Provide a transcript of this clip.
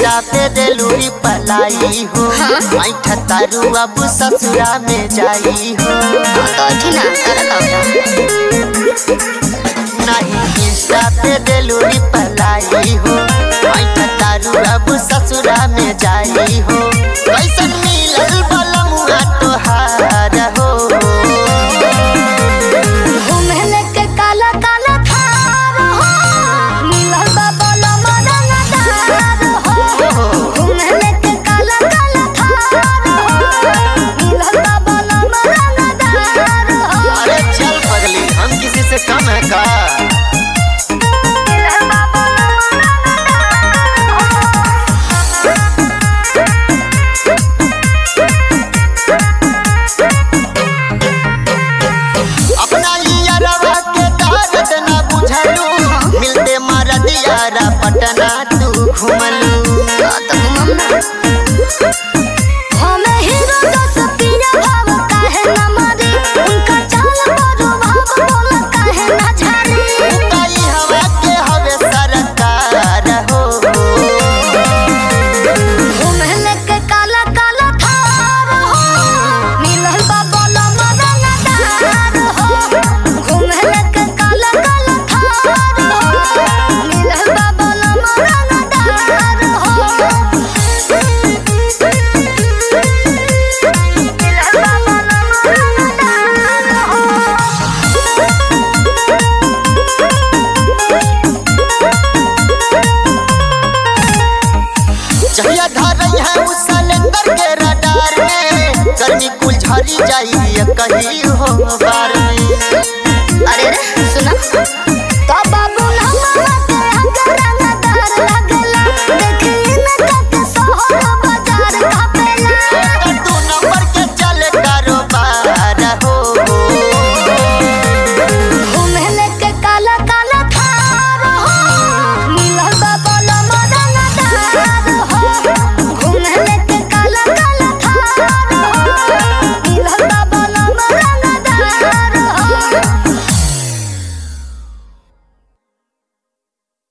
Insta पे दिलूरी पलाई हो मैं तारू अब ससुरा में जाई हो तो अथी ना तारा का होता नहीं इंस्टा पे दिलूरी पलाई हो मैं तारू अब ससुरा में जाई हो कैसन मिलल बलमुआ तोहार हो घूमे के काला काला थार हो मिलल बा बलम रंगदार हो घूमे के काला काला थार हो मिलल बा बलम रंगदार हो अरे चल पगली हम किसी से कम है का मिलल बा बलम अपना यारवा के दर्द न बुझलू मिलते मारा दियारा पटना तू घुमलू तो घुमम ना हमें हीरो जस पिया भाव काहे न मारे उनका चाल करो भाव बोला काहे न झाड़ी कई हवा के हवे सरकार हो घूमे के काला काला थार हो मिलल बा बलम रंगदार हो घूमे के काला काला थार हो मिलल बा बलम रंगदार हो मिलल बा बलम रंगदार हो जहिया धरई है उस सिलेंडर के रडार में गर्मी कुल झरी जाई कहीं हो बार में अरे रे